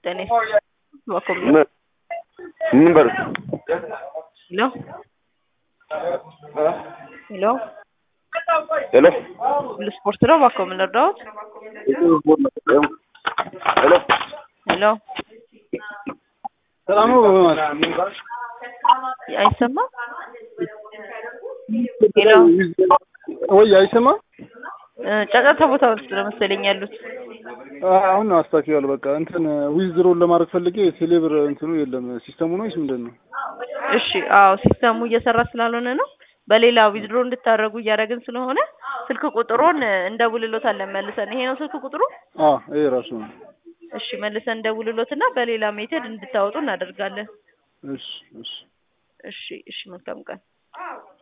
tenés va a comer. ምን ምን በል Hello? Hello? ሄሎ ሁሉ ስፖርት ነው እባክዎ ምን ልርዳዎት? ሄሎ ሄሎ ሰላም ነው አይሰማም? ሄሎ ወይ አይሰማ እ ጫጫታ ቦታ ውስጥ ነው መሰለኝ ያሉት። አሁን ነው አስታኪዋል በቃ እንትን ዊዝድሮን ለማድረግ ፈልጌ ቴሌብር እንትኑ የለም ሲስተሙ ነው ወይስ ምንድን ነው እሺ አዎ ሲስተሙ እየሰራ ስላልሆነ ነው። በሌላ ዊዝድሮ እንድታደርጉ እያደረግን ስለሆነ ስልክ ቁጥሩን እንደውልሎታለን መልሰን። ይሄ ነው ስልክ ቁጥሩ? አ ይሄ ራሱ ነው እሺ መልሰን እንደውልሎትና በሌላ ሜቴድ እንድታወጡ እናደርጋለን። እሺ እሺ እሺ እሺ መልካም ቀን።